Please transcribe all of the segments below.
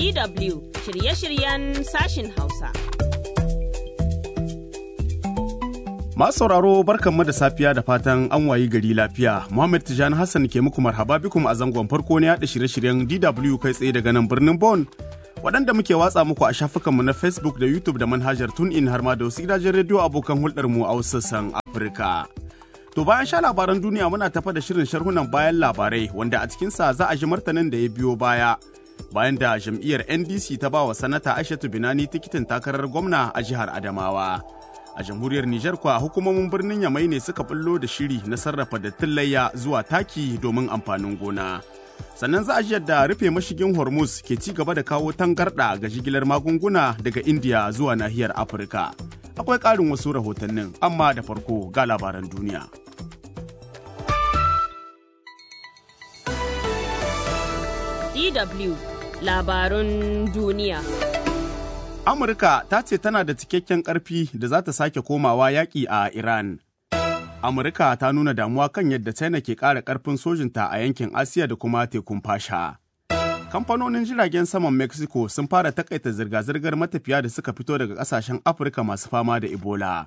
DW shirye-shiryen sashin Hausa. Masu sauraro barkanmu da safiya da fatan an wayi gari lafiya. Muhammad Tijani Hassan ke muku marhaba bikum a zangon farko na yaɗa shirye-shiryen DW kai tsaye daga nan birnin Bon. Waɗanda muke watsa muku a shafukanmu na Facebook da YouTube da manhajar TuneIn har ma da wasu gidajen rediyo abokan hulɗarmu a wasu sassan Afirka. To bayan sha labaran duniya muna tafa da shirin sharhunan bayan labarai wanda a cikinsa za a ji martanin da ya biyo baya. Bayan da jam'iyyar NDC ta ba wa sanata Aishatu Binani tikitin takarar gwamna a jihar Adamawa. A jamhuriyar Nijar kuwa hukumomin birnin Yamai ne suka bullo da shiri na sarrafa dattin layya zuwa taki domin amfanin gona. Sannan za a ji yadda rufe mashigin Hormuz ke ci gaba da kawo tangarɗa ga jigilar magunguna daga India zuwa nahiyar Afirka. Akwai ƙarin wasu rahotannin, amma da farko ga labaran duniya. DW labarun duniya. Amurka ta ce tana da cikakken ƙarfi da za ta sake komawa yaƙi a Iran. Amurka ta nuna damuwa kan yadda China ke ƙara ƙarfin sojinta a yankin Asiya da kuma tekun fasha. Kamfanonin jiragen saman Mexico sun fara takaita zirga-zirgar matafiya da suka fito daga ƙasashen Afirka masu fama da Ebola.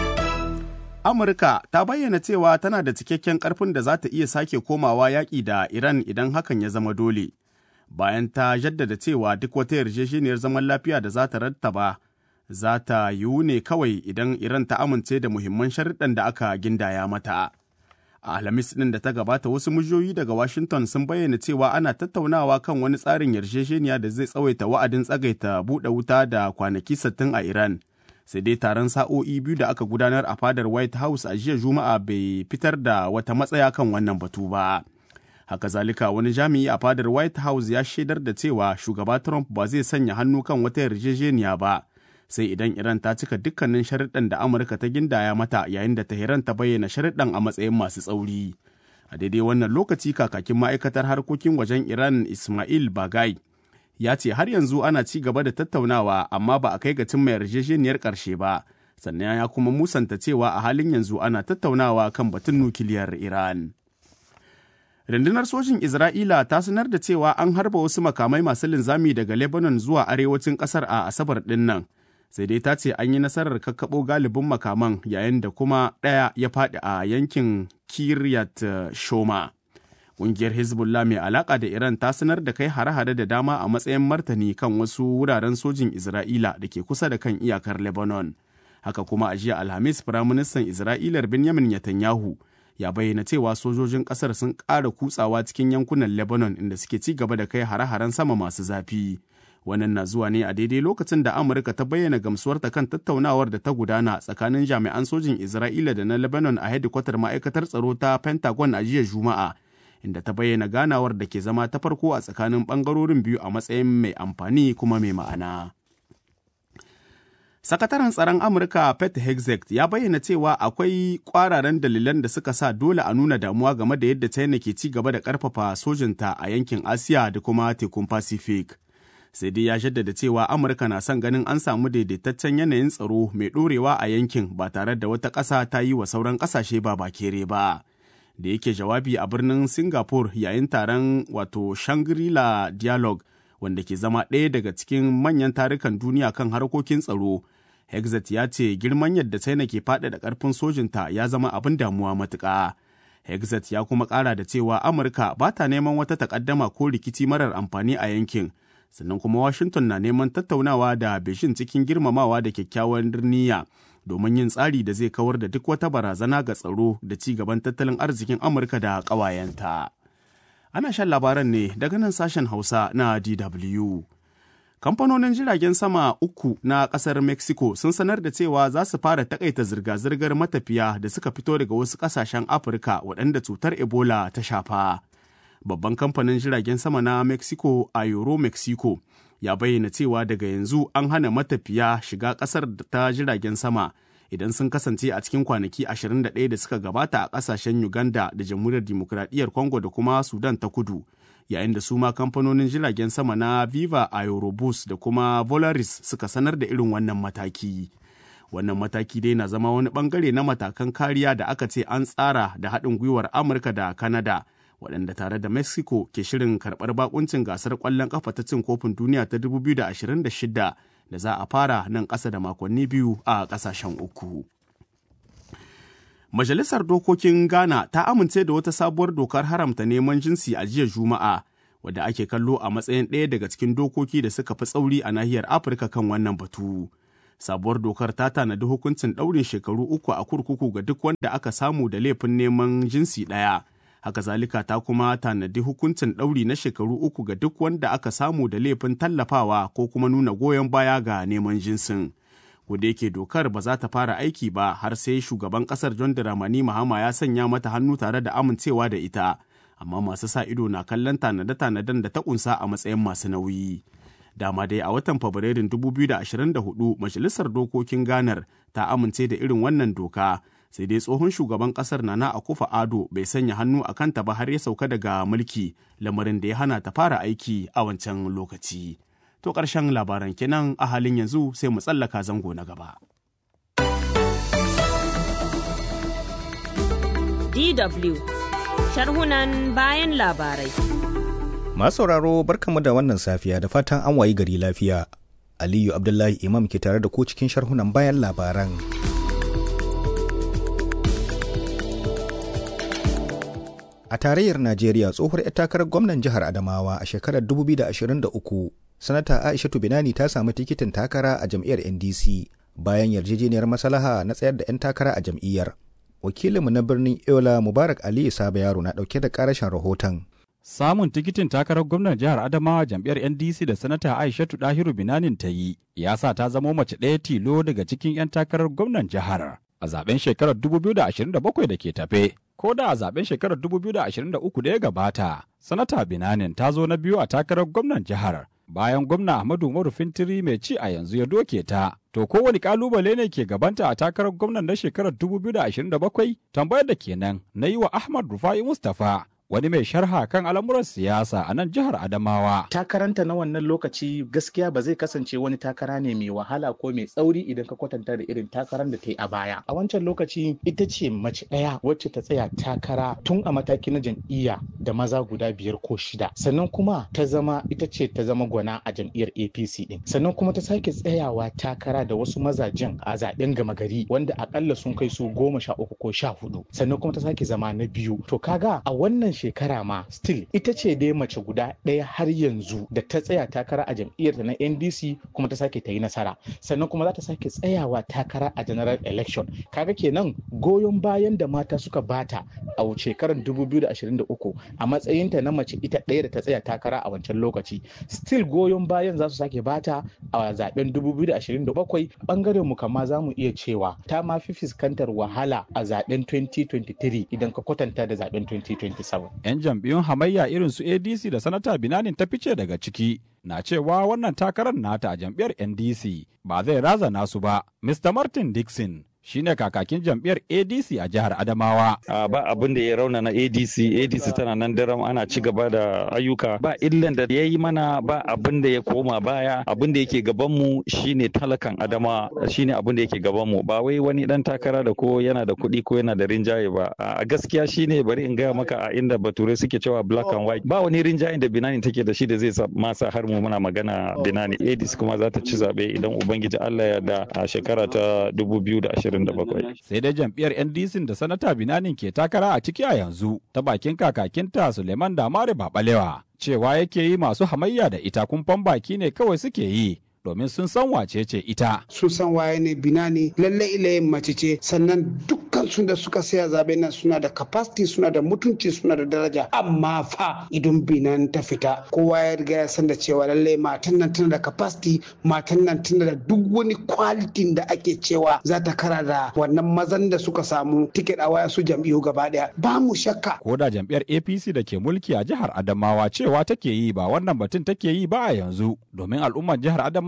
Amurka ta bayyana cewa tana da cikakken ƙarfin da za ta iya sake komawa yaƙi da Iran idan hakan ya zama dole. bayan ta jaddada cewa duk wata yarjejeniyar zaman lafiya da za ta rattaba za ta yiwu ne kawai idan Iran ta amince da muhimman sharuɗan da aka gindaya mata. A Alhamis ɗin da ta gabata wasu mujoyi daga Washington sun bayyana cewa ana tattaunawa kan wani tsarin yarjejeniya da zai tsawaita wa'adin tsagaita buɗe wuta da kwanaki sittin a Iran. Sai dai taron sa'o'i biyu da aka gudanar a fadar White House a jiya Juma'a bai fitar da wata matsaya kan wannan batu ba. haka zalika wani jami'i a fadar white house ya shaidar da cewa shugaba trump ba zai sanya hannu kan wata yarjejeniya ba sai idan iran ta cika dukkanin sharuɗan da amurka ta gindaya mata yayin da tehran ta bayyana sharuɗan a matsayin masu tsauri a daidai wannan lokaci kakakin ma'aikatar harkokin wajen iran ismail bagai ya ce har yanzu ana ci gaba da tattaunawa amma ba a kai ga cimma yarjejeniyar ƙarshe ba sannan ya kuma musanta cewa a halin yanzu ana tattaunawa kan batun nukiliyar iran Rundunar sojin Isra'ila ta sanar da cewa an harba wasu makamai masu linzami daga Lebanon zuwa arewacin ƙasar a Asabar ɗin nan. Sai dai ta ce an yi nasarar kakkaɓo galibin makaman yayin da kuma ɗaya ya faɗi a yankin Kiryat Shoma. Ƙungiyar Hezbollah mai alaƙa da Iran ta sanar da kai hare-hare da dama a matsayin martani kan wasu wuraren sojin Isra'ila da ke kusa da kan iyakar Lebanon. Haka kuma a jiya Alhamis, Firaministan Isra'ilar Benjamin Netanyahu ya bayyana cewa sojojin kasar sun ƙara kutsawa cikin yankunan Lebanon inda suke ci gaba da kai hare-haren sama masu zafi. Wannan na zuwa ne a daidai lokacin da Amurka ta bayyana gamsuwarta kan tattaunawar da ta gudana tsakanin jami'an sojin Isra'ila da na Lebanon a hedikwatar ma'aikatar tsaro ta Pentagon a jiya Juma'a, inda ta bayyana ganawar da ke zama ta farko a tsakanin ɓangarorin biyu a matsayin mai amfani kuma mai ma'ana. Sakataren tsaron Amurka Pete Hegseth ya bayyana cewa akwai kwararan dalilan da suka sa dole a nuna damuwa game da yadda China ke ci gaba da karfafa sojinta a yankin Asiya da kuma tekun Pacific. Sai dai ya jaddada cewa Amurka na son ganin an samu daidaitaccen yanayin tsaro mai ɗorewa a yankin ba tare da wata ƙasa ta yi wa sauran ƙasashe ba bakere ba. Da yake jawabi a birnin Singapore yayin taron wato Shangri-La Dialogue wanda ke zama ɗaya daga cikin manyan tarukan duniya kan harkokin tsaro. Hexet ya ce girman yadda China ke faɗaɗa ƙarfin sojinta ya zama abin damuwa matuƙa. Hexet ya kuma ƙara da cewa Amurka ba ta neman wata takaddama ko rikici marar amfani a yankin, sannan kuma Washington na neman tattaunawa da Beijing cikin girmamawa da kyakkyawan niyya domin yin tsari da zai kawar da duk wata barazana ga tsaro da ci gaban tattalin arzikin Amurka da ƙawayenta. Ana shan labaran ne daga nan sashen Hausa na DW. Kamfanonin jiragen sama uku na ƙasar Mexico sun sanar da cewa za su fara takaita zirga-zirgar matafiya da suka fito daga wasu ƙasashen Afirka waɗanda cutar Ebola ta shafa. Babban kamfanin jiragen sama na Mexico a Euro Mexico ya bayyana cewa daga yanzu an hana matafiya shiga ƙasar ta jiragen sama idan sun kasance a cikin kwanaki 21 da suka gabata a ƙasashen Uganda da Jamhuriyar Dimokuraɗiyyar Congo da kuma Sudan ta kudu. yayin da su ma kamfanonin jiragen sama na Viva Aerobus da kuma Volaris suka sanar da irin wannan mataki. Wannan mataki dai na zama wani bangare na matakan kariya da aka ce an tsara da haɗin gwiwar Amurka da Kanada waɗanda tare da mexico ke shirin karɓar bakuncin gasar ƙwallon ƙafa ta cin kofin duniya ta 2026 da za a fara nan ƙasa da makonni biyu a ƙasashen uku. Majalisar Dokokin Ghana ta amince da wata sabuwar dokar haramta neman jinsi a jiya Juma'a, wadda ake kallo a matsayin ɗaya daga cikin dokoki da suka fi tsauri a nahiyar Afirka kan wannan batu. Sabuwar dokar ta tanadi hukuncin ɗaurin shekaru uku a kurkuku ga duk wanda aka samu da laifin neman jinsi ɗaya. Haka zalika ta kuma tanadi hukuncin ɗauri na shekaru uku ga duk wanda aka samu da laifin tallafawa ko kuma nuna goyon baya ga neman jinsin. da yake dokar ba za ta fara aiki ba har sai shugaban kasar John Dramani Mahama ya sanya mata hannu tare da amincewa da ita, amma masu sa ido na kallon tanade-tanaden da ta kunsa a matsayin masu nauyi. Dama dai a watan Fabrairun 2024 Majalisar Dokokin Ganar ta amince da irin wannan doka, sai dai tsohon shugaban kasar Nana Akufa Ado bai sanya hannu a kanta ba har ya sauka daga mulki, lamarin da ya hana ta fara aiki a wancan lokaci. To ƙarshen labaran kenan a halin yanzu sai mu tsallaka zango na gaba. DW sharhunan bayan labarai. Masu sauraro barkamu da wannan safiya da fatan an wayi gari lafiya. Aliyu Abdullahi Imam ke tare da ku cikin sharhunan bayan labaran. A tarayyar Najeriya tsohuwar 'yar takarar gwamnan jihar Adamawa a shekarar 2023 sanata aishatu binani ta samu tikitin takara a jam'iyyar ndc bayan yarjejeniyar maslaha na tsayar da 'yan takara a jam'iyyar wakilinmu na birnin yola mubarak ali saba yaro na dauke da karashin rahoton samun tikitin takarar gwamnan jihar adamawa jam'iyyar ndc da sanata aishatu dahiru binanin ta yi ya sa ta zamo mace ɗaya tilo daga cikin 'yan takarar gwamnan jihar a zaben shekarar 2027 da ke tafe ko da a zaben shekarar 2023 da ya gabata sanata binanin ta zo na biyu a takarar gwamnan jihar bayan gwamna Ahmadu Umaru Fintiri mai ci a yanzu ya doke ta. To kowane kalubale ne ke gabanta a takarar gwamnan na shekarar 2027 tambayar da kenan na yi wa Ahmad Rufai Mustapha wani mai sharha kan al'amuran siyasa a nan jihar Adamawa. Takaranta na wannan lokaci gaskiya ba zai kasance wani takara ne mai wahala ko mai tsauri idan ka kwatanta da irin takarar da ta yi a baya. A wancan lokaci ita ce mace ɗaya wacce ta tsaya takara tun a mataki na jam'iyya da maza guda biyar ko shida. Sannan kuma ta zama ita ce ta zama gwana a jam'iyyar APC din. Sannan kuma ta sake tsayawa takara da wasu mazajen a zaben gama gari wanda akalla sun kai su goma sha uku ko sha hudu. Sannan kuma ta sake zama na biyu. To kaga a wannan shekara ma still ita ce dai mace guda ɗaya har yanzu da ta tsaya takara a jam'iyyarta na ndc kuma ta sake ta yi nasara sannan kuma za ta sake tsayawa takara a general election kaga kenan goyon bayan da mata suka bata a shekarar 2023 a matsayinta na mace ita ɗaya da ta tsaya takara a wancan lokaci still goyon bayan za su sake bata a zaben 2027 bangaren mu kama za mu iya cewa ta ma fi fuskantar wahala a zaben 2023 idan ka kwatanta da zaben 2027 'yan jam'iyyun hamayya irin su adc da sanata binanin ta fice daga ciki na cewa wannan takarar nata a jam'iyyar ndc ba zai razana su ba mr martin dixon shine kakakin jam'iyyar ADC a jihar Adamawa. ba abin da ya rauna na ADC, ADC tana nan daram ana ci gaba da ayyuka ba illan da ya yi mana ba abin da ya koma baya abin da yake gaban mu shine talakan Adama shine abin da yake gaban mu ba wai wani dan takara da ko yana da kuɗi ko yana da rinjaye ba a gaskiya shine bari in gaya maka a inda bature suke cewa black and white ba wani rinjayen da Binani take da shi da zai masa har mu muna magana Binani ADC kuma za ta ci zabe idan ubangiji Allah ya da a shekara ta 2020 Sai dai jam'iyyar NDC da sanata Binanin ke takara a ciki a yanzu ta bakin kakakinta Suleiman Damare Babalewa cewa yake yi masu hamayya da ita kumfan baki ne kawai suke yi domin sun san wace ce ita. Sun san waye ne binani lallai ilayin mace ce sannan dukkan su da suka saya zabe nan suna da capacity suna da mutunci suna da daraja amma fa idan binan ta fita kowa ya riga ya san da cewa lallai matan nan tana da capacity matan nan tana da duk wani quality da ake cewa za ta kara da wannan mazan da suka samu tiket a waya su jam'iyyu gaba daya ba mu shakka. Ko da jam'iyyar APC da ke mulki a jihar Adamawa cewa take yi ba wannan batun take yi ba a yanzu domin al'ummar jihar Adamawa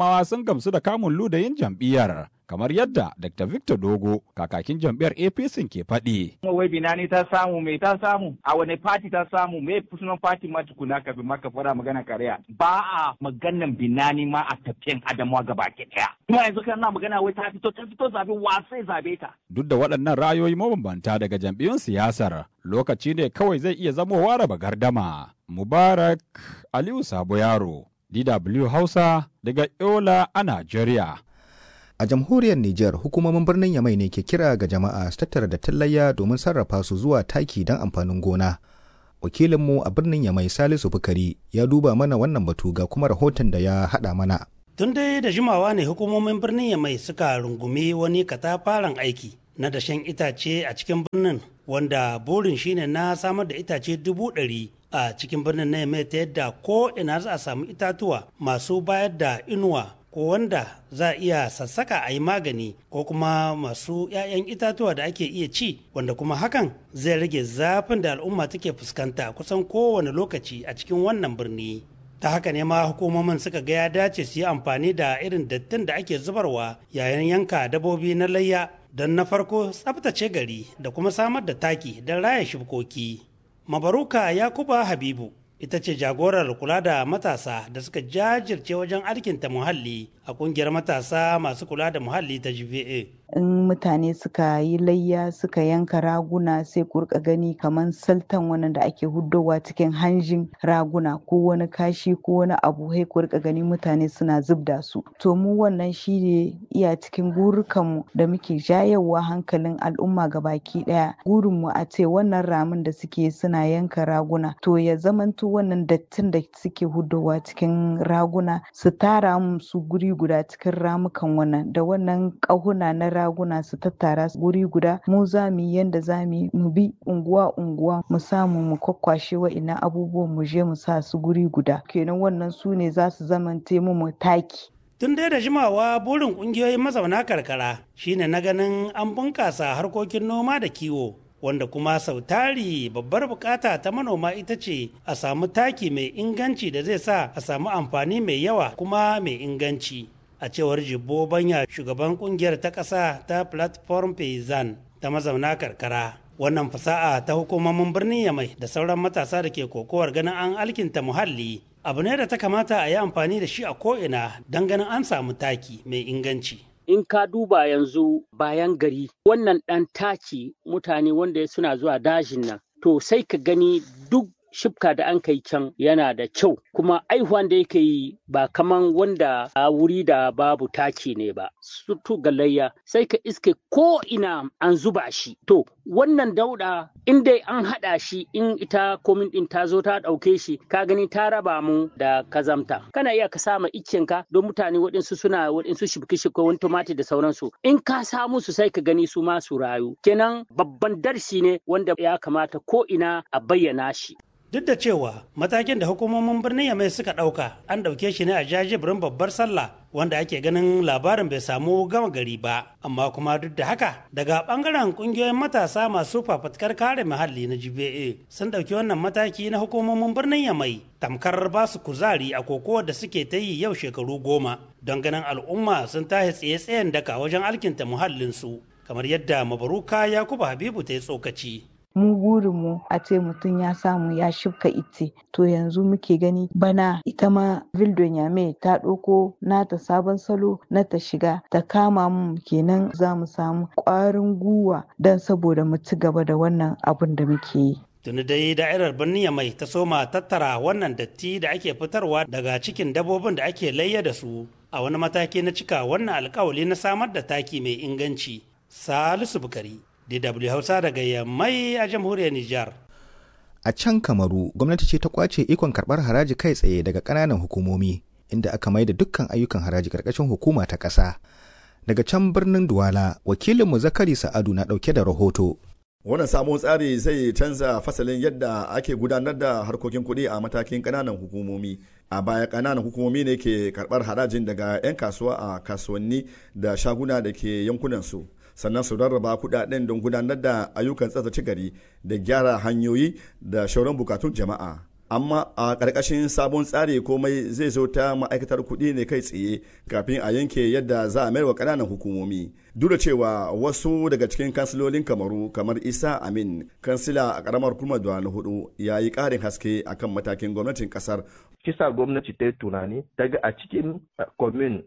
Adamawa sun gamsu da kamun ludayin jam'iyyar. kamar yadda Dr. Victor Dogo kakakin jam'iyyar APC ke faɗi. Kuma wai binani ta samu me ta samu a wane party ta samu me sunan party ma tukuna kafin maka fara magana kariya ba a maganan binani ma a tafiyan Adamawa gaba ke daya. Kuma yanzu kana magana wai ta fito ta fito zabe wasai zabe ta. Duk da waɗannan ra'ayoyi mabambanta daga jam'iyyun siyasar lokaci ne kawai zai iya zamowa raba gardama. Mubarak Aliyu Sabo Yaro, DW Hausa daga Yola a Najeriya. A jamhuriyar Nijar hukumomin birnin Yamai ne ke kira ga jama'a su tattara da tallayya domin sarrafa su zuwa taki don amfanin gona. Wakilinmu a birnin Yamai Salisu Bukari ya duba mana wannan batu ga kuma rahoton da ya haɗa mana. Tun dai da jimawa ne hukumomin birnin Yamai suka rungumi wani katafaren aiki na dashen itace a cikin birnin wanda burin shine na samar da itace dubu ɗari a cikin birnin na Yamai ta yadda ko ina za a samu itatuwa masu bayar da inuwa ko wanda za a iya sassaka a yi magani ko kuma masu 'ya'yan itatuwa da ake iya ci wanda kuma hakan zai rage zafin da al'umma take fuskanta kusan kowane lokaci a cikin wannan birni ta haka ne ma hukumomin suka ga ya dace su yi amfani da irin dattin da ake zubarwa yayin yanka dabobi na layya don na farko tsabtace gari da kuma samar da taki don raya shukoki mabaruka yakuba habibu ita ce jagorar kula da matasa da suka jajirce wajen alkinta muhalli a kungiyar matasa masu kula da muhalli ta GVA. in mutane suka yi layya suka yanka raguna sai ku rika gani kamar saltan wannan da ake huddowa cikin hanjin raguna ko wani kashi ko wani abu sai ku rika gani mutane suna zubda su to mu wannan shi ne iya cikin gurukanmu da muke jayewa hankalin al'umma baki daya gurinmu a ce wannan ramin da suke suna yanka raguna to ya zamanto wannan dattin da suke huddowa cikin raguna su tara su guri guda cikin ramukan wannan da wannan ƙahuna na raguna su tattara guri guda mu za mu yi yanda za mu mu bi unguwa unguwa mu samu mu kwakwashe wa'ina abubuwan mu je mu sa su guri guda kenan wannan su ne za su zamante mu mu taki Tun dai da jimawa burin kungiyoyin mazauna karkara shine na ganin an bunkasa harkokin noma da kiwo wanda kuma sau tari babbar bukata ta manoma ita ce a samu taki mai inganci da zai sa a samu amfani mai yawa kuma mai inganci. a cewar jibbo banya shugaban kungiyar ta ƙasa ta platform payzan ta mazauna karkara wannan fasa'a ta hukumomin birnin yamai da sauran matasa da ke kokowar ganin an alkinta muhalli abu ne da ta kamata a yi amfani da shi a ko'ina don ganin an samu taki mai inganci in ka duba yanzu bayan gari wannan ɗan taki mutane wanda suna zuwa dajin nan to sai ka gani duk shifka da an kai can yana da kyau kuma aihuwan da yake yi ba kaman wanda a wuri da babu taki ne ba sutu galayya sai ka iske ko ina an zuba shi to wannan dauda in dai an haɗa shi in ita komin ɗin ta zo ta ɗauke shi ka gani ta raba mu da kazamta kana iya ka sama ka don mutane waɗansu suna waɗansu shibki-shibki wani tomati da sauransu in ka samu su sai ka gani su ma su rayu kenan babban darsi ne wanda ya kamata ko ina a bayyana shi duk da cewa matakin da hukumomin birnin yamai suka ɗauka an ɗauke shi ne a jajibirin babbar sallah wanda ake ganin labarin bai samu gama gari ba amma kuma duk da haka daga ɓangaren ƙungiyoyin matasa masu fafatkar kare muhalli na gba sun ɗauki wannan mataki na hukumomin birnin yamai tamkar ba su kuzari a kokowar da suke ta yi yau shekaru goma don ganin al'umma sun tashi tsaye-tsayen daka wajen alkinta muhallinsu kamar yadda mabaruka yakubu habibu ta yi tsokaci mu burinmu a ce mutum ya samu ya shifka ice to yanzu muke gani bana ita ma vildon yame ta ɗauko nata sabon salo na ta shiga ta kama mu kenan za mu samu ƙwarin guwa don saboda mu ci gaba da wannan abun da muke yi tuni dai da'irar birnin mai ta soma tattara wannan datti da ake fitarwa daga cikin dabobin da ake layya da su a wani mataki na cika wannan alkawali na samar da taki mai inganci salisu bukari DW Hausa daga Yammai a jamhuriyar Nijar. A can Kamaru, gwamnati ce ta kwace ikon karɓar haraji kai tsaye daga ƙananan hukumomi, inda aka maida dukkan ayyukan haraji ƙarƙashin hukuma ta ƙasa. Daga can birnin Duwala, wakilinmu Zakari Sa'adu na ɗauke da rahoto. wannan sabon tsari zai canza fasalin yadda ake gudanar da harkokin kuɗi a matakin ƙananan hukumomi a baya ƙananan hukumomi ne ke karɓar harajin daga 'yan kasuwa a kasuwanni da shaguna da ke yankunansu sannan su rarraba kuɗaɗen don gudanar da ayyukan tsatsace gari da gyara hanyoyi da shauran bukatun jama'a amma a ƙarƙashin sabon tsari komai zai zo ta ma'aikatar kuɗi ne kai tsaye kafin a yanke yadda za a mayar wa ƙananan hukumomi duk da cewa wasu daga cikin kansilolin kamaru kamar isa amin kansila a ƙaramar kuma na hudu ya yi ƙarin haske akan matakin gwamnatin ƙasar kisa gwamnati ta yi tunani ta ga a cikin komin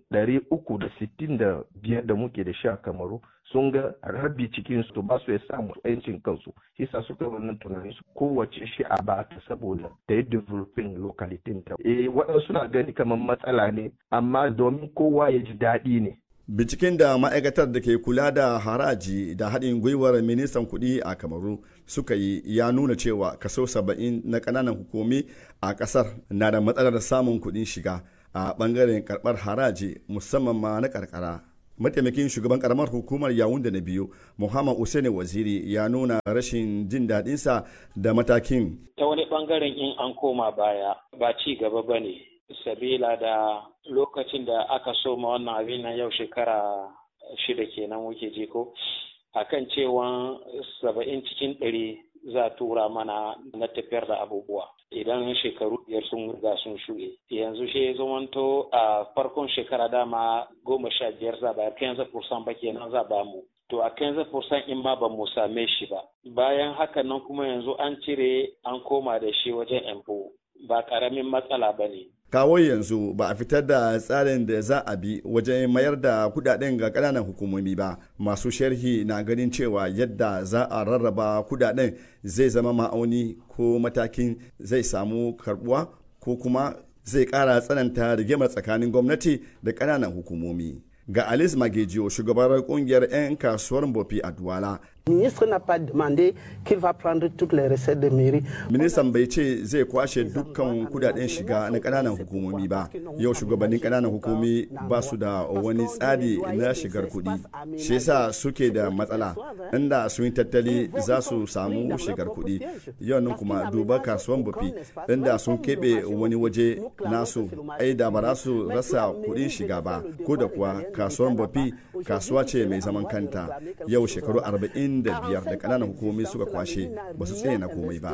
365 da muke da shi a kamaru sun ga rabi cikin su ba su ya samu yancin kansu kisa suka wannan tunani su kowace shi a ba ta saboda ta yi developing locality ta eh waɗansu na gani kamar matsala ne amma domin kowa ya ji daɗi ne binciken da ma'aikatar da ke kula da haraji da haɗin gwiwar ministan kuɗi a kamaru suka yi ya nuna cewa kaso saba'in na ƙananan hukumi a ƙasar na da matsalar samun kuɗin shiga a ɓangaren karɓar haraji musamman ma na karkara mataimakin shugaban karamar hukumar yawun da na biyu muhammad usaini waziri ya nuna rashin jin daɗinsa da matakin ta wani ɓangaren in an koma baya ba ci gaba ba ne sabila da lokacin da aka soma wannan abin nan yau shekara shida kenan wuke ji ko akan cewa saba'in cikin ɗari za tura mana na tafiyar da abubuwa idan shekaru biyar sun riga sun shuɗe yanzu shi zamanto a farkon shekara dama goma sha biyar za ba kenza fursan ba kenan za ba mu to a kenza fursan in ma ba mu same shi ba bayan haka nan kuma yanzu an cire an koma da shi wajen empo ba karamin matsala ba ne kawo yanzu ba a fitar da tsarin da za a bi wajen mayar da kudaden ga kananan hukumomi ba masu sharhi na ganin cewa yadda za a rarraba kudaden zai zama ma'auni ko matakin zai samu karbuwa ko kuma zai kara tsananta rigimar tsakanin gwamnati da kananan hukumomi ga alice magejiyo shugabar kungiyar 'yan kasuwar bofi a duwala ministre n'a pas demandé qu'il va prendre toutes les recettes de mairie. Ministan bai ce zai kwashe dukkan kudaden shiga na kananan hukumomi ba. Yau shugabannin kananan hukumomi ba su da wani tsari na shigar kudi. Shi yasa suke da matsala. Inda sun yi tattali za su samu shigar kudi. Yau nan kuma duba kasuwan bufi inda sun keɓe wani waje nasu ai da ba za su rasa kudin shiga ba. Ko da kuwa kasuwan bufi kasuwa ce mai zaman kanta. Yau shekaru arba'in da biyar da kananan hukumomi suka kwashe ba su tsaye na komai ba.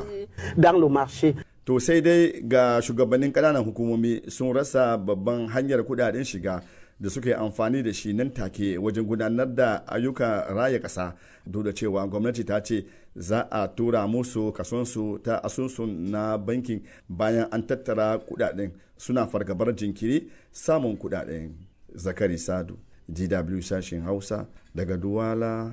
To sai dai ga shugabannin kananan hukumomi sun rasa babban hanyar kudaden shiga da suka yi amfani da shi nan take wajen gudanar da ayyukan raya ƙasa duk da cewa gwamnati ta ce za a tura musu kasonsu ta asusun na bankin bayan an tattara kudaden suna fargabar jinkiri samun kudaden zakari sadu dw sashen hausa daga duwala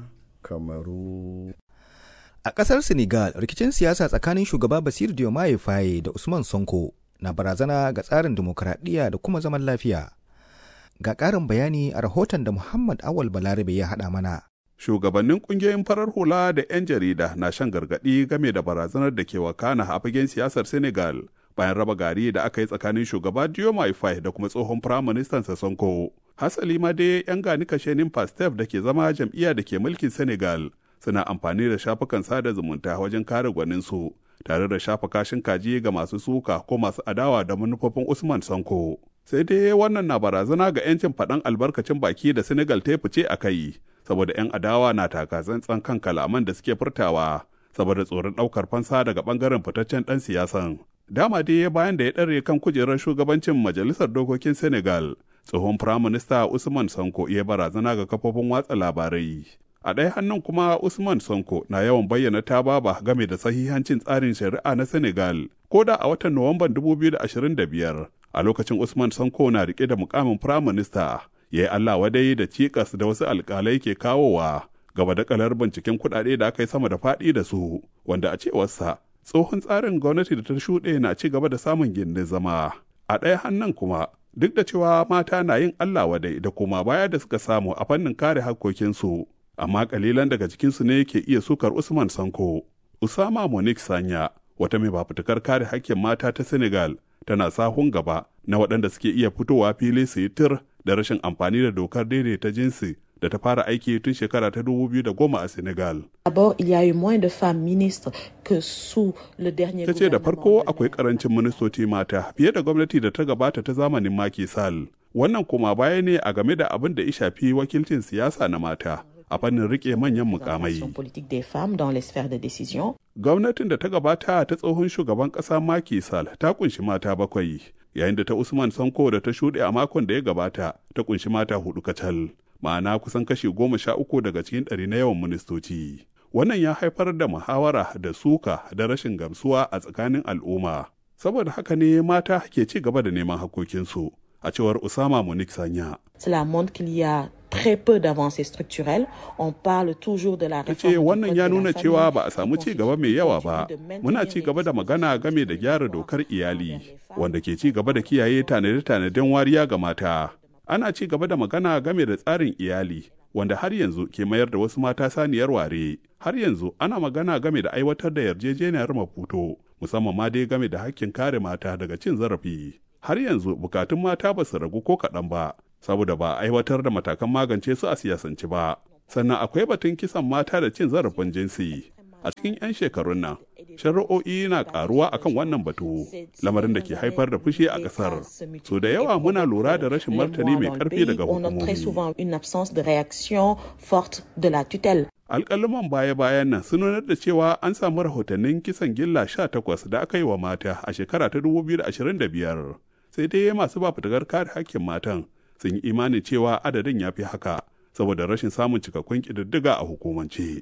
kamaru a ƙasar senegal rikicin siyasa tsakanin shugaba basir diomaye faye da usman sonko na barazana ga tsarin dimokuraɗiyya da kuma zaman lafiya ga ƙarin bayani a rahoton da muhammad awal balarabe ya haɗa mana shugabannin ƙungiyoyin farar hula da 'yan jarida na shan gargaɗi game da barazanar da ke wakana a fagen siyasar senegal bayan raba gari da aka yi tsakanin shugaba diomaye faye da kuma tsohon firaministan sonko hasali ma dai 'yan gani kashenin pastef da ke zama jam'iyya da ke mulkin senegal suna amfani da shafukan sada zumunta wajen kare gwaninsu tare da shafa kashin kaji ga masu suka ko masu adawa da manufofin usman sanko sai dai wannan na barazana ga 'yancin faɗan albarkacin baki da senegal ta fice a kai saboda 'yan adawa na taka tsantsan kan kalaman da suke furtawa saboda tsoron ɗaukar fansa daga ɓangaren fitaccen ɗan siyasan dama dai bayan da ya ɗare kan kujerar shugabancin majalisar dokokin senegal tsohon firaminista usman sanko ya barazana ga kafofin watsa labarai a ɗaya hannun kuma usman sanko na yawan bayyana tababa game da sahihancin tsarin shari'a na senegal ko da a watan nuwamban 2025 a lokacin usman sanko na rike da mukamin firaminista ya yi allah wadai da cikas da wasu alkalai ke kawowa gaba da kalar binciken kuɗaɗe da aka yi sama da faɗi da su wanda a cewarsa tsohon tsarin gwamnati da ta shuɗe na ci gaba da samun gindin zama a ɗaya hannun kuma duk da cewa mata na yin Allah wadai da koma baya da suka samu a fannin kare hakkokinsu, amma kalilan daga cikinsu ne ke iya sukar Usman Sanko. Usama Monique Sanya, wata mai fafutukar kare hakkin mata ta Senegal, tana sahun gaba na waɗanda suke iya fitowa fili su yi tir da rashin amfani da dokar daidaita jinsi da ta fara aiki tun shekara ta 2010 a Senegal. D'abord, il y a eu moins de femmes ministres que sous le dernier Ta ce da farko akwai karancin ministoci mata fiye da gwamnati da ta gabata ta zamanin Macky Sall. Wannan kuma baya ne a game da abin da ya shafi wakilcin siyasa na mata. a fannin rike manyan mukamai. politique des femmes dans les sphères de décision. Gwamnatin da ta gabata ta tsohon shugaban ƙasa Macky Sall ta kunshi mata bakwai, yayin da ta Usman Sanko da ta shuɗe a makon da ya gabata ta kunshi mata hudu kacal, ma'ana kusan kashi goma sha uku daga cikin ɗari na yawan ministoci. Wannan ya haifar da muhawara da suka da rashin gamsuwa a tsakanin al'umma. Saboda haka ne mata ke ci gaba da neman hakokinsu, a cewar Usama Munik Sanya. Cela montre qu'il y a très peu d'avancées structurelles. On parle toujours de la ta ce wannan ya nuna cewa ba a samu ci gaba mai yawa ba muna ci gaba da magana game da gyara dokar iyali wanda ke ci gaba da kiyaye tanade-tanaden wariya ga mata ana ci gaba da magana game da tsarin iyali wanda har yanzu ke mayar da wasu mata saniyar ware har yanzu ana magana game da aiwatar da yarjejeniyar maputo musamman ma dai game da hakkin kare mata daga cin zarafi har yanzu bukatun mata ba su ragu ko kaɗan ba saboda ba a aiwatar da matakan magance su a siyasance ba sannan akwai batun kisan mata da cin zarafin jinsi a cikin 'yan shekarun nan shari'o'i na karuwa akan wannan batu lamarin da ke haifar da fushi a kasar so da yawa muna lura da rashin martani mai karfi daga hukumomi alƙaluman baya-bayan nan sun nuna da cewa an samu rahotannin kisan gilla 18 da aka yi wa mata a shekara ta 2025 sai dai masu ba fitakar kare hakkin matan sun yi imanin cewa adadin ya fi haka saboda rashin samun cikakkun ƙididdiga a hukumance.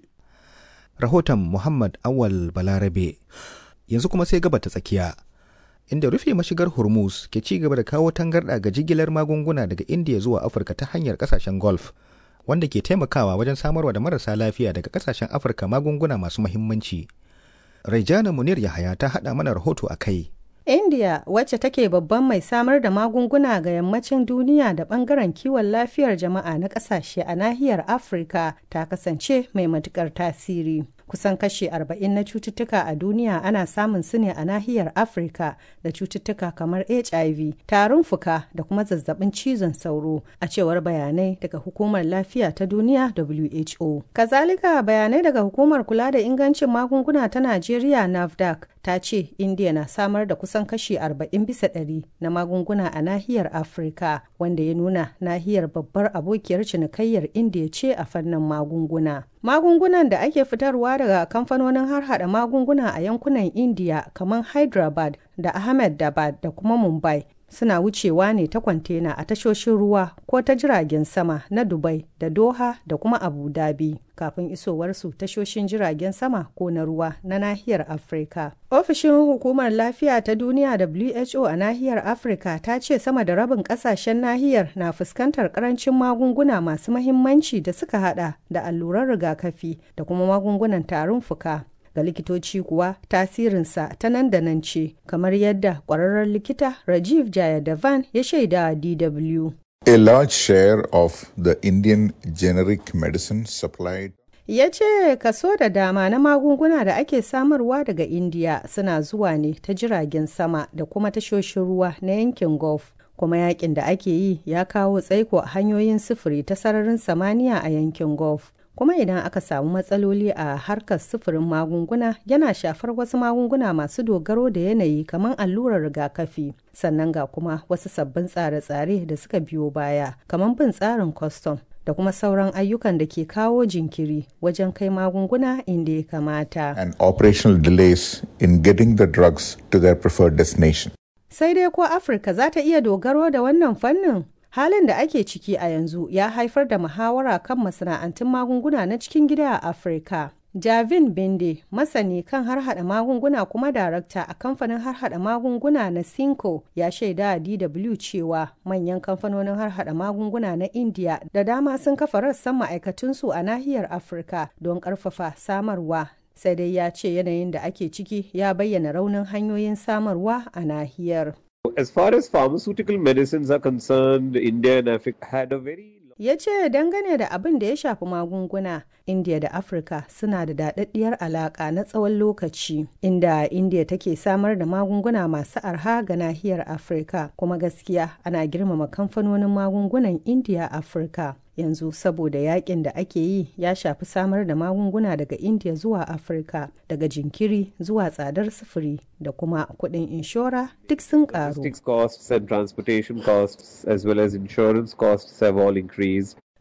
Rahoton Muhammad Awal Balarabe yanzu kuma sai gaba ta tsakiya. Inda rufe mashigar Hormuz ke ci gaba da kawo tangarɗa ga jigilar magunguna daga Indiya zuwa Afirka ta hanyar ƙasashen Gulf, wanda ke taimakawa wajen samarwa da marasa lafiya daga ƙasashen Afirka magunguna masu muhimmanci. Raijana Munir Yahaya ta haɗa mana rahoto a kai. India wacce take babban mai samar da magunguna ga yammacin duniya da bangaren kiwon lafiyar jama'a na kasashe a nahiyar Afirka ta kasance mai matukar tasiri. Kusan kashi 40 na cututtuka a duniya ana samun su ne a nahiyar Afirka da cututtuka kamar HIV, tarin fuka da kuma zazzabin cizon sauro a cewar bayanai daga hukumar lafiya ta duniya WHO. Kazalika bayanai daga hukumar kula da ingancin magunguna ta Najeriya NAFDAC ta ce India na samar da kusan kashi 40 bisa ɗari na magunguna a nahiyar Afirka wanda ya nuna nahiyar babbar abokiyar cinikayyar India ce a fannin magunguna. Magungunan da ake fitarwa daga kamfanonin harhaɗa magunguna a yankunan India kamar Hyderabad da Ahmedabad da kuma Mumbai suna wucewa ne ta kwantena a tashoshin ruwa ko ta jiragen sama na Dubai da Doha da kuma Abu Dhabi kafin isowarsu tashoshin jiragen sama ko na ruwa na nahiyar Afirka. Ofishin Hukumar Lafiya ta Duniya WHO a nahiyar Afirka ta ce sama da rabin kasashen nahiyar na fuskantar karancin magunguna masu mahimmanci da suka hada da alluran rigakafi da kuma magungunan tarin fuka. ga likitoci kuwa tasirinsa ta nan da nan ce kamar yadda kwararren likita rajiv jayadavan ya shaida dw A large share of the Indian generic medicine supplied ya ce kaso da dama na magunguna da ake samarwa daga indiya suna zuwa ne ta jiragen sama da kuma tashoshin ruwa na yankin gulf kuma yakin da ake yi ya kawo tsaiko a hanyoyin sufuri ta sararin samaniya a yankin gulf kuma idan aka samu matsaloli a harkar sufurin magunguna yana shafar wasu magunguna masu dogaro da yanayi kamar allurar rigakafi sannan ga kuma wasu sabbin tsare-tsare da suka biyo baya kamar bin tsarin kwastam da kuma sauran ayyukan da ke kawo jinkiri wajen kai magunguna inda ya kamata. and operational delays in getting the drugs to their preferred destination. Sai dai ko Afirka za ta iya dogaro da wannan fannin? Halin da ake ciki a yanzu ya haifar da muhawara kan masana'antun magunguna na cikin gida a Afirka. Javin Binde, masani kan harhaɗa magunguna kuma darakta a kamfanin harhaɗa magunguna na Cinco ya shaida a DW cewa manyan kamfanonin harhaɗa magunguna na India da dama sun kafa rassan ma'aikatunsu a nahiyar Afirka don ƙarfafa samarwa. Sai dai ya ce yanayin da ake ciki ya bayyana raunin hanyoyin samarwa a nahiyar. As far as pharmaceutical medicines are concerned, India and Africa had a very ya ce dangane da abin da ya shafi magunguna india da afirka suna da daɗaɗɗiyar alaƙa na tsawon lokaci inda india take samar da magunguna masu arha ga nahiyar afirka kuma gaskiya ana girmama kamfanonin magungunan india afirka yanzu saboda yakin da ake yi ya shafi samar da magunguna daga india zuwa afirka daga jinkiri zuwa tsadar sufuri da kuma kuɗin inshora duk sun ƙaru logistics costs and transportation costs as well as insurance costs have all increased.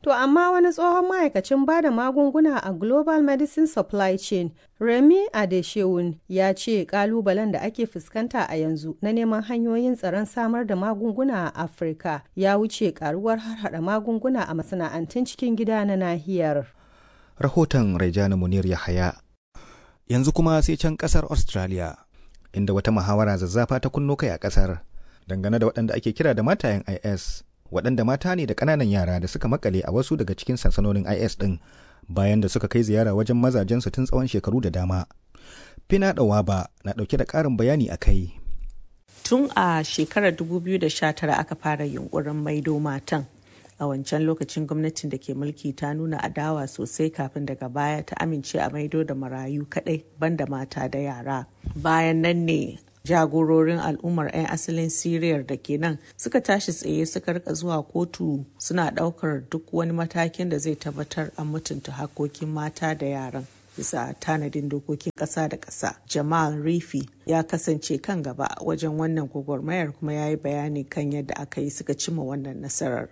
To amma wani tsohon ma'aikacin bada magunguna a Global Medicine Supply Chain, Remy Adeshewun, ya ce kalubalen da ake fuskanta a yanzu na neman hanyoyin tsaron samar da magunguna a Afirka ya wuce karuwar harhaɗa magunguna a masana'antun cikin gida na nahiyar. Rahoton Raijana Munir Yahaya. Yanzu kuma sai can kasar Australia, inda wata muhawara zazzafa ta kunno kai a kasar dangane da waɗanda ake kira da matayen IS. waɗanda mata ne da ƙananan yara da suka makale a wasu daga cikin sansanonin IS ɗin bayan da suka kai ziyara wajen mazajensu tun tsawon shekaru da dama. Fina Ɗawaba na ɗauke da ƙarin bayani a kai. Tun a shekarar 2019 aka fara yunkurin maido matan. A wancan lokacin gwamnatin da ke mulki ta nuna adawa sosai kafin daga baya ta amince a maido da marayu kaɗai banda mata da yara. Bayan nan ne jagororin al'ummar 'yan asalin siriyar da ke nan suka tashi tsaye suka rika zuwa kotu suna daukar duk wani matakin da zai tabbatar an mutunta hakokin mata da yaran bisa tanadin dokokin ƙasa da ƙasa jamal rifi ya kasance kan gaba wajen wannan gwagwarmayar kuma ya yi bayani kan yadda aka yi suka cimma wannan nasarar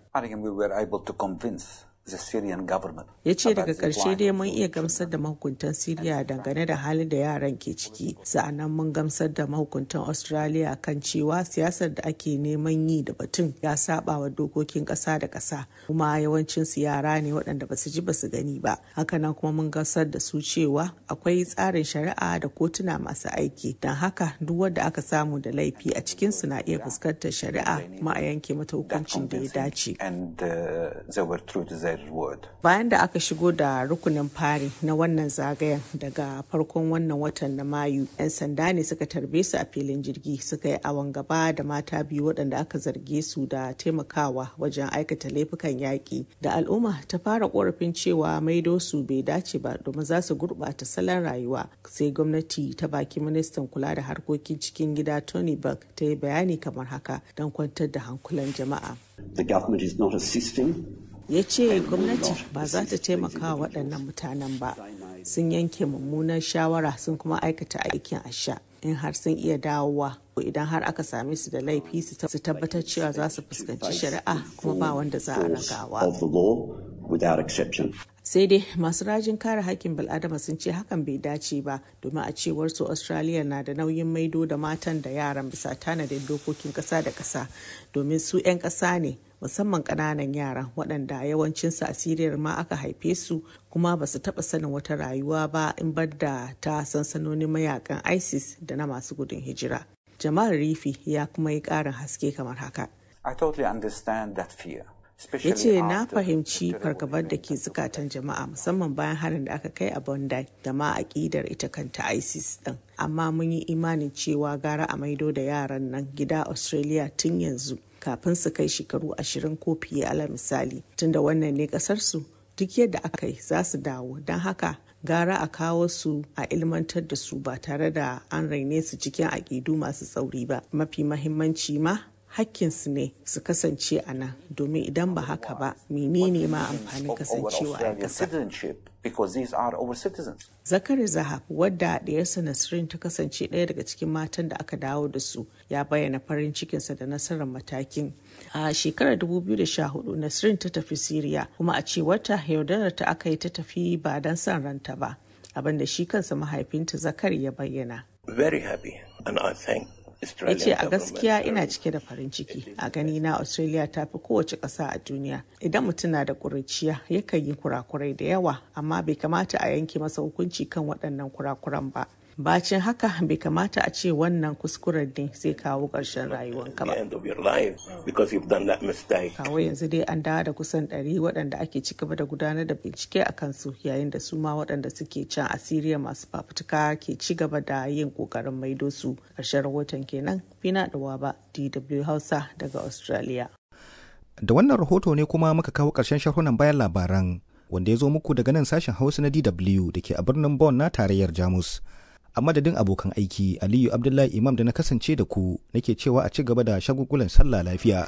ya ce daga ƙarshe dai mun iya gamsar da mahukuntan siriya dangane da halin da yaran ke ciki sa'annan mun gamsar da mahukuntan australia kan cewa siyasar da ake neman yi da batun ya saba wa dokokin ƙasa da ƙasa kuma yawancin su yara ne waɗanda ba su ji ba su gani ba hakanan kuma mun gamsar da su cewa akwai tsarin shari'a da kotuna masu aiki don haka duk wanda aka samu da laifi a cikin su na iya fuskantar shari'a kuma a yanke mata hukuncin da ya dace Bayan da aka shigo da rukunin fari na wannan zagayen daga farkon wannan watan na Mayu, 'yan sanda ne suka tarbe su a filin jirgi suka yi awon gaba da mata biyu waɗanda aka zarge su da taimakawa wajen aikata laifukan yaƙi. Da al'umma ta fara ƙorafin cewa maido su bai dace ba domin za su gurɓata salon rayuwa. Sai gwamnati ta baki ministan kula da harkokin cikin gida Tony Burke ta yi bayani kamar haka don kwantar da hankulan jama'a. The government is not assisting ya ce gwamnati ba za ta taimaka wa waɗannan mutanen ba sun yanke mummunar shawara sun kuma aikata aikin asha in har sun iya dawowa idan har aka same su da laifi su tabbatar cewa za su fuskanci shari'a kuma ba wanda za a ragawa sai dai masu rajin kare hakkin bil'adama sun ce hakan bai dace ba domin a cewar su australia na da nauyin maido da matan da yaran bisa tanadin dokokin kasa da kasa domin su 'yan kasa ne musamman ƙananan yaran waɗanda yawancinsu a siriyar ma aka haife su kuma ba su taɓa sanin wata rayuwa ba in bar da ta sansanonin mayakan isis da na masu gudun hijira jamal rifi ya kuma yi ƙarin haske kamar haka I totally understand that fear. ya ce na fahimci fargabar da ke zukatan jama'a musamman bayan harin da aka kai a bondi da ma aƙidar ita kanta isis din amma mun yi imanin cewa gara a maido da yaran nan gida australia tun yanzu kafin su kai shekaru ashirin ko fiye ala misali tunda wannan ne kasarsu duk yadda aka yi za su dawo don haka gara a kawo su a ilmantar da su ba tare da an raine su cikin aƙidu masu tsauri ba mafi mahimmanci ma hakkinsu ne su kasance a nan domin idan ba haka ba menene ma amfanin kasancewa a ƙasa. Zakari Zahab wadda ɗiyarsa Nasrin ta kasance ɗaya daga cikin matan da aka dawo da su ya bayyana farin cikinsa da nasarar matakin. A shekarar 2014 Nasrin ta tafi Siriya kuma a cewarta yaudarar ta aka yi ta tafi ba don son ranta ba abinda shi kansa mahaifinta Zakari ya bayyana. Very happy and I thank ya ce a gaskiya ina cike da farin ciki a gani na australia ta fi kowace ƙasa a duniya idan mutum na da ƙuriciya yakan yi kurakurai da yawa amma bai kamata a yanke masa hukunci kan waɗannan kurakuran ba bacin haka bai kamata a ce wannan kuskuren ne zai kawo ƙarshen rayuwanka ba kawo yanzu dai an dawo da kusan ɗari waɗanda ake ci gaba da gudanar da bincike a kansu yayin da su ma waɗanda suke can a siriya masu fafutuka ke ci gaba da yin ƙoƙarin maido su ƙarshen rahoton kenan fina da ba dw hausa daga australia da wannan rahoto ne kuma muka kawo ƙarshen sharhunan bayan labaran wanda ya zo muku daga nan sashen hausa na dw da ke a birnin Bonn na tarayyar jamus a madadin abokan aiki aliyu abdullahi imam da na kasance da ku nake cewa a ci gaba da shagugulan sallah lafiya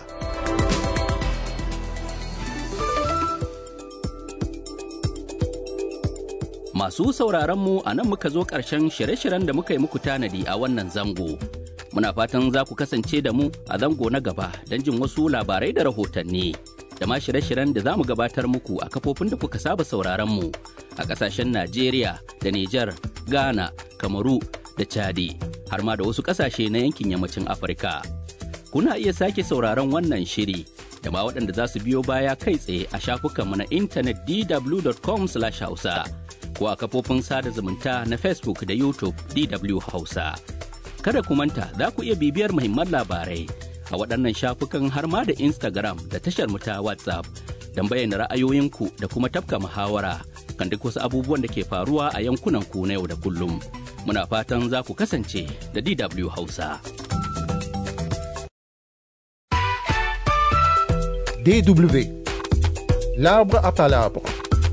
masu sauraron mu a nan muka zo ƙarshen shirye-shiryen da muka yi muku tanadi a wannan zango muna fatan za ku kasance da mu a zango na gaba don jin wasu labarai da rahotanni da ma shirye-shiryen da za mu gabatar muku a kafofin da kuka saba sauraron mu a ƙasashen Najeriya da Nijar, Ghana, Kamaru da Chadi, har ma da wasu ƙasashe na yankin yammacin Afirka. Kuna iya sake sauraron wannan shiri da ma waɗanda za su biyo baya kai tsaye a shafukanmu na intanet dw.com/hausa ko a kafofin sada zumunta na Facebook da YouTube DW Hausa. Kada ku manta za ku iya bibiyar muhimman labarai a waɗannan shafukan har ma da Instagram da tashar mu ta WhatsApp don bayyana ra'ayoyinku da kuma tafka muhawara kan duk wasu abubuwan da ke faruwa a yankunan ku na yau da kullum. Muna fatan za ku kasance da DW Hausa. DW. L'arbre à palabres.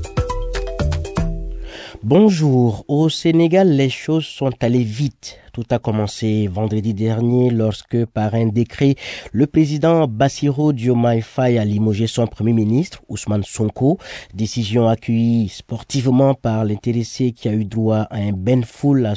Bonjour. Au Sénégal, les choses sont allées vite. Tout a commencé vendredi dernier lorsque, par un décret, le président Bassirou Diomaye Faye a limogé son premier ministre, Ousmane Sonko. Décision accueillie sportivement par l'intéressé qui a eu droit à un bain full à